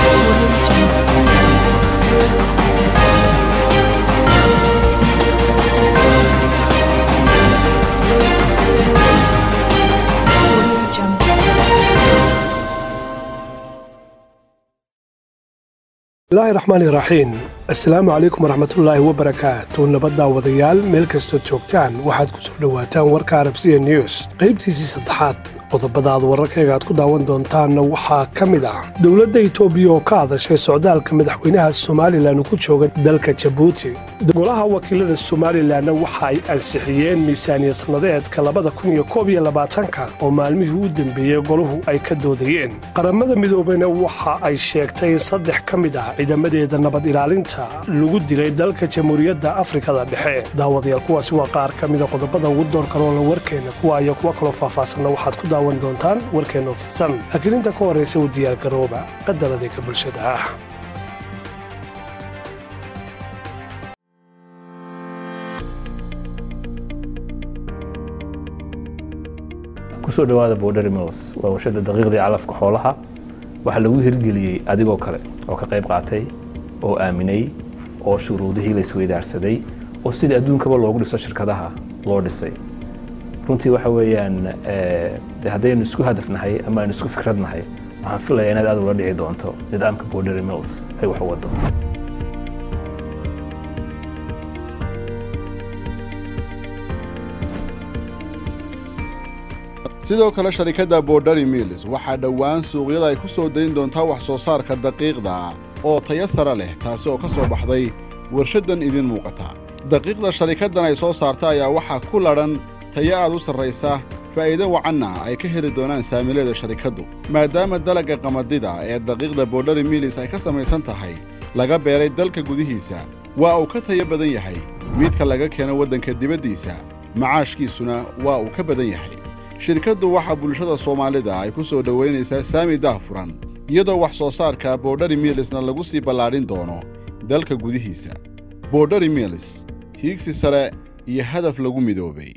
bismillaahi raxmaani raxiim assalaamu calaykum waraxmatullaahi wabarakaatu nabaddaa wadayaal meel kastood joogtaan waxaad ku soo dhowaataan warka arabsiya news qaybtiisii saddexaad qodobada aad wararkayga aad ku daawan doontaanna waxaa ka mid ah dowladda itoobiya oo ka hadashay socdaalka madaxweynaha somalilan uu ku jooga dalka jabuuti golaha wakiilada somalilanna waxa ay ansixiyeen miisaaniya sannadeedka labada kun iyo koob iyo labaatanka oo maalmihii u dembeeyey golahu ay ka doodayeen qaramada midoobeyna waxa ay sheegtay in saddex ka mid ah ciidamadeeda nabad ilaalinta lagu dilay dalka jamhuuriyadda afrikada dhexe daawadayaal kuwaasi waa qaar ka mida qodobada ugu doorka loola warkeenna kuwa iyo kuwa kaloo faahfaahsanna waxaad ku daawan doontaan warkeenna oo fidsan laakiin inta ka horraysa u diyaargarooba qadaradika bulshada ah kusoo dhawaada border mills waa warshada daqiiqdii calafka xoolaha waxaa lagu hirgeliyey adigoo kale oo ka qayb qaatay oo aaminay oo shuruudihii la isweydaarsaday oo sidii adduunkaba loogu dhiso shirkadaha loo dhisay runtii waxa weeyaan de haddaynu isku hadafnahay ama aynu isku fikradnahay waxaan filaya inaad aad ula dhici doonto nidaamka border mills ay wax u wado sidoo kale sharikadda borderi mills waxaa dhowaan suuqyada ay ku soo dayn doontaa wax soo saarka daqiiqda oo tayo sare leh taasi oo ka soo baxday warshaddan idin muuqata daqiiqda sharikaddan ay soo saarta ayaa waxaa ku ladhan tayo aad u sarraysa faa'iido wacanna ay ka heli doonaan saamileeda sharikaddu maadaama dalagga qamadida ee daqiiqda borderi mills ay ka samaysan tahay laga beeray dalka gudihiisa waa uu ka tayo badan yahay midka laga keeno waddanka dibaddiisa macaashkiisuna waa uu ka badan yahay shirkaddu waxaa bulshada soomaalida ay ku soo dhowaynaysaa saami daahfuran iyadoo wax soo saarka borderi milisna lagu sii ballaadhin doono dalka gudihiisa borderi milis hiigsi sare iyo hadaf lagu midoobay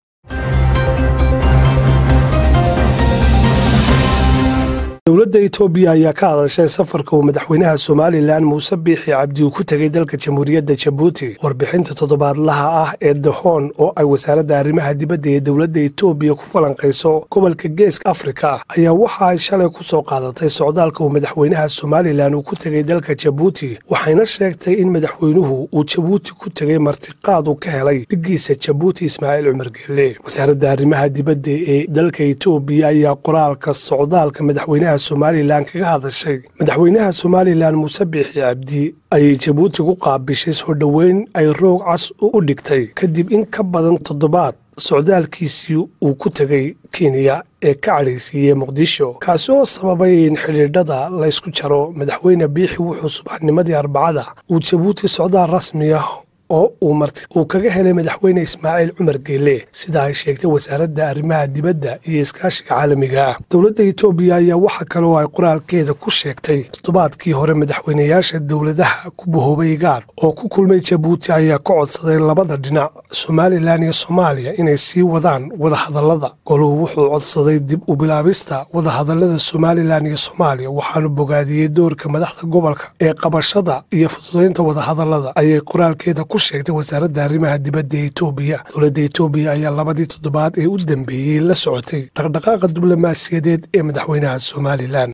dowladda itoobiya ayaa ka hadashay safarka uu madaxweynaha somalilan muuse biixi cabdi uu ku tegey dalka jamhuuriyadda jabuuti warbixinta toddobaadlaha ah ee dahoon oo ay wasaaradda arrimaha dibadda ee dowladda itoobiya ku falanqayso gobolka geeska afrika ayaa waxa ay shalay ku soo qaadatay socdaalka uu madaxweynaha somalilan uu ku tegey dalka jabuuti waxayna sheegtay in madaxweynuhu uu jabuuti ku tegey martiqaad uu ka helay dhiggiisa jabuuti ismaaciil cumar geelle wasaaradda arrimaha dibadda ee dalka itoobiya ayaa qoraalka socdaalka madaxweynaha somalilan kaga hadashay madaxweynaha somalilan muuse biixi cabdi ayay jabuuti ku qaabishay soo dhoweyn ay roog cas u dhigtay kadib in ka badan toddobaad socdaalkiisii uu ku tegey kenya ee ka cadhaysiiyey muqdisho kaasi oo sababay in xidhiidhada laysku jaro madaxweyne biixi wuxuu subaxnimadii arbacada uu jabuuti socdaal rasmi ah oo uu kaga helay madaxweyne ismaaciil cumar geelle sida ay sheegtay wasaaradda arrimaha dibadda iyo iskaashiga caalamiga ah dowladda itoobiya ayaa waxa kale oo ay qoraalkeeda ku sheegtay toddobaadkii hore madaxweynayaasha dowladaha ku bahoobay gaad oo ku kulmay jabuuti ayaa ka codsaday labada dhinac somalilan iyo soomaaliya inay sii wadaan wadahadallada goluhu wuxuu codsaday dib u bilaabista wadahadallada somalilan iyo soomaaliya waxaanu bogaadiyey doorka madaxda gobolka ee qabashada iyo fududaynta wadahadallada ayay qoraalkeeda ku sheegtay wasaaradda arrimaha dibadda ee itoobiya dowladda itoobiya ayaa labadii toddobaad ee u dambeeyey la socotay dhaqdhaqaaqa diblomaasiyadeed ee madaxweynaha somalilan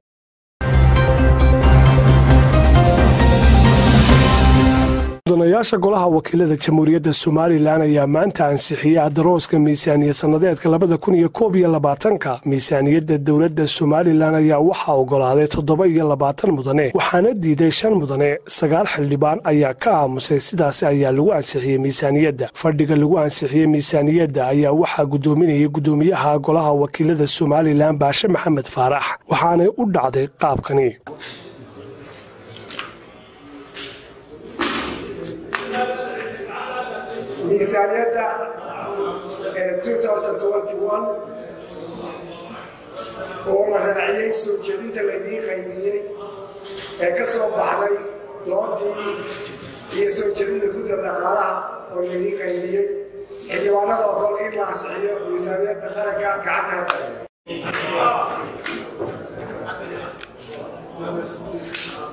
mudanayaasha golaha wakiilada jamhuuriyadda somalilan ayaa maanta ansixiyey adarooska miisaaniya sannadeedka labada kun iyo koob iyo labaatanka miisaaniyadda dowladda somalilan ayaa waxaa ogolaaday toddoba iyo labaatan mudane waxaana diiday shan mudane sagaal xildhibaan ayaa ka aamusay sidaasi ayaa lagu ansixiyey miisaaniyadda fadhiga lagu ansixiyey miisaaniyadda ayaa waxaa guddoominayay guddoomiyaha golaha wakiilada somalilan baashe maxamed faarax waxaanay u dhacday qaabkani miisaaniyadda oo la raaciyey soo jeedinta laydiin qaybiyey ee ka soo baxday doodii iyo soo jeedinta gudda dhaqaalaha oo laydiin qaybiyey xildhibaanada ogol in la ansixiyo miisaaniyadda qaranka gacanta hadda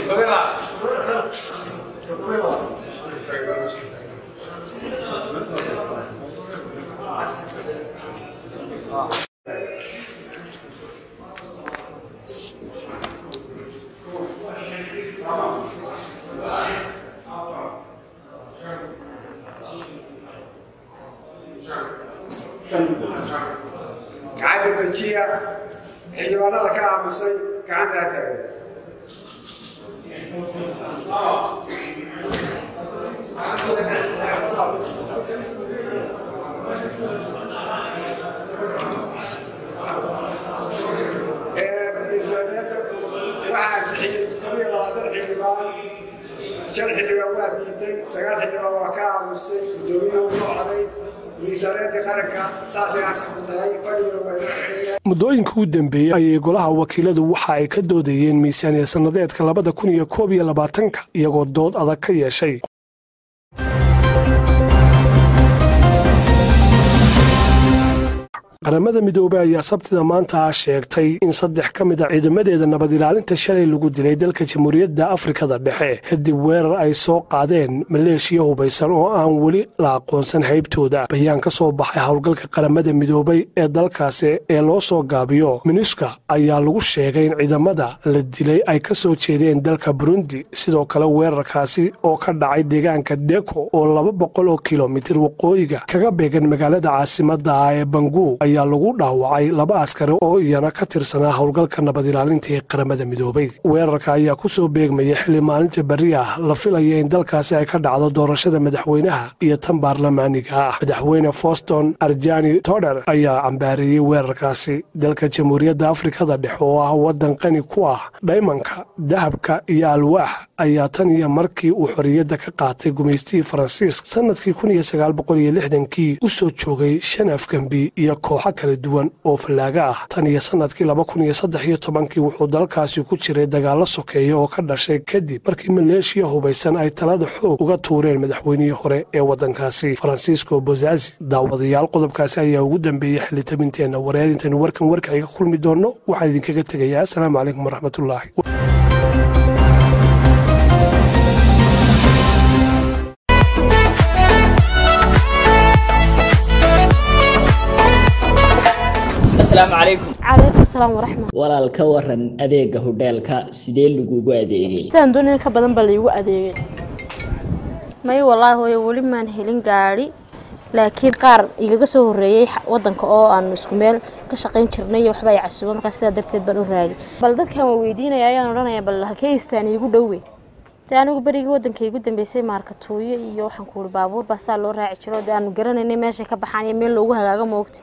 gacanta dejiya xildhibaanada ka aamusay gacantaa taagan miisaaniyadda waxaa ansixiyey todobiyo labaatan xildhibaan shan xildhibaan waa diiday sagaal xildhibaan waa ka aamustay guddoomiyuhu u noqday miisaaniyadda qaranka saasay ansax ku tahay fadhiguna waa inoo xereeyaan muddooyinka u dambeeyey ayay golaha wakiiladu waxa ay ka doodayeen miisaaniya sannadeedka labada kun iyo koob iyo labaatanka iyagoo dood adag ka yeeshay qaramada midoobey ayaa sabtida maanta sheegtay in saddex ka mid a ciidamadeeda nabad ilaalinta shalay lagu dilay dalka jamhuuriyadda afrikada dhexe kadib weerar ay soo qaadeen maleeshiya hubaysan oo aan weli la aqoonsan haybtooda bayaan ka soo baxay howlgalka qaramada midoobey ee dalkaasi ee loo soo gaabiyo minuska ayaa lagu sheegay in ciidamada la dilay ay ka soo jeedeen dalka burundi sidoo kale weerarkaasi oo ka dhacay deegaanka deko oo laba boqol oo kilomitir waqooyiga kaga beegan magaalada caasimada ah ee bangu ayaa lagu dhaawacay laba askari oo iyana ka tirsanaa howlgalka nabad ilaalinta ee qaramada midoobey weerarka ayaa ku soo beegmaya xilli maalinta berri ah la filaya in dalkaasi ay ka dhacdo doorashada madaxweynaha iyo tan baarlamaaniga ah madaxweyne foston arjani toder ayaa cambaareeyey weerarkaasi dalka jamhuuriyadda afrikada dhexe oo ah waddan qani ku ah dhaymanka dahabka iyo alwaax ayaa tan iyo markii uu xorriyadda ka qaatay gumaystihii faransiisk sannadkii kun iyo sagaal boqol iyo lixdankii u soo joogay shan afgembi iyo kooxo kala duwan oo fallaaga ah tan iyo sannadkii laba kun iyo saddex iyo tobankii wuxuu dalkaasi ku jiray dagaallo sokeeya oo ka dhashay kadib markii maleeshiya hubaysan ay talada xoog uga tuureen madaxweynihii hore ee waddankaasi faransiisco bozazi daawadayaal qodobkaasi ayaa ugu dambeeyey xilitabinteenna wareerintan warkan warkaxiga kulmi doonno waxaan idinkaga tegayaa asalaamu calaykum waraxmatullaahi asalaamu calaykum calaykum asalaam waraxmat walaal ka waran adeega hodheelka sidee lagugu adeegay sidaan doonay ka badan baa laygu adeegay may wallaahi hooyo weli maan helin gaadhi laakiin qaar igaga soo horreeyey xa- waddanka oo aanu isku meel ka shaqayn jirnay iyo waxba ay casuuba markaa sidaa darteed baan u raagay bal dadkan waa weydiinaya ayaan odhanaya bal halkee istaan iigu dhowe dee anigu berigii waddanka igu dambeysay maarkatuuyo iyo waxaan ku ihi baabuur baa saa loo raaci jiro dee aanu garanaynay meeshay ka baxaan iyo meel loogu hagaago moogta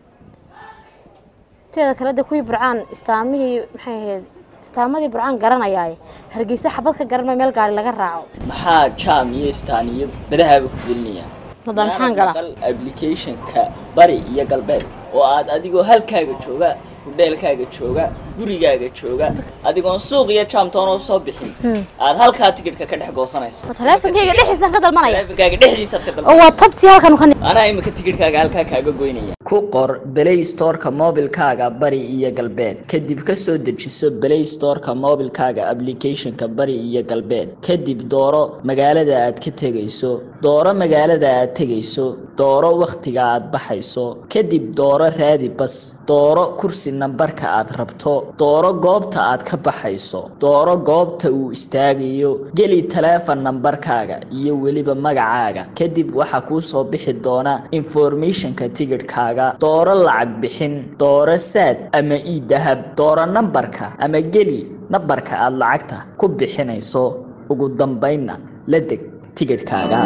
teeda kale de kuwii burcaan istaamihii maxay ahayd istaamadii burcaan garanayaaye hargeysa xabad ka garan ma meel gaari laga raaco maxaa jaam iyo istaan iyo badahaaba ku gelinaya Hadda maxaan galaa? applicationka bari iyo galbeed oo aad adigoo halkaaga jooga hodheelkaaga jooga gurigaaga jooga adigoon suuq iyo jaamtoona usoo bixin aad halkaa tikidhka ka dhex goosanayso ma taleefonkayga dhexdiisaan ka dalbanaya taleefankaaga dhexdiisaad ka oo waa dalbanayso tabtii halkan ka anaa imika tikidhkaaga halkaa kaaga goynaya ku qor play storeka mobilkaaga bari iyo galbeed kadib ka soo dejiso play storeka mobilkaaga applicationka bari iyo galbeed kadib dooro magaalada aad ka tegayso dooro magaalada aad tegayso dooro wakhtiga aad baxayso kadib dooro raadi bas dooro kursi nambarka aad rabto dooro goobta aad ka baxayso dooro goobta uu istaagayo geli taleefon nambarkaaga iyo weliba magacaaga kadib waxaa kuu soo bixi doona informationka tigidhkaaga dooro lacag bixin dooro saad ama ii dahab dooro nambarka ama geli nambarka aad lacagta ku bixinayso ugu dambaynna la deg tigidhkaaga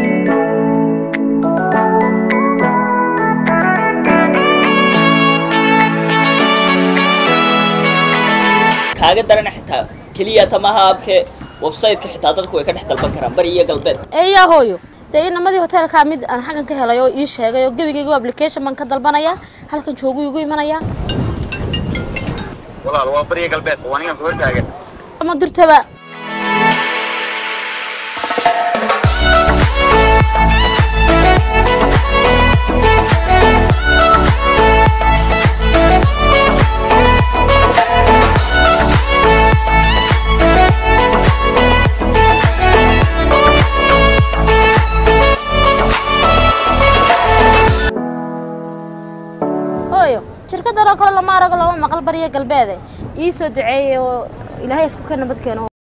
kaaga darana xitaa keliya tamaha abke website-ka xitaa dadku way ka dhex dalban karaan bari iyo galbeed eeyaa hooyo dee inamadii hoteelkaa mid aan xaggan ka helay oo ii sheegay oo gebigaygu application baan ka dalbanayaa halkan joogu igu imanayaa walaal waa bariya galbeed waa ninkan ku hortaagan ama durtaba shirkadan oo kale lama arago lama maqal bariya galbeede ii soo duceeyey oo ilaahay isku ka nabad keeno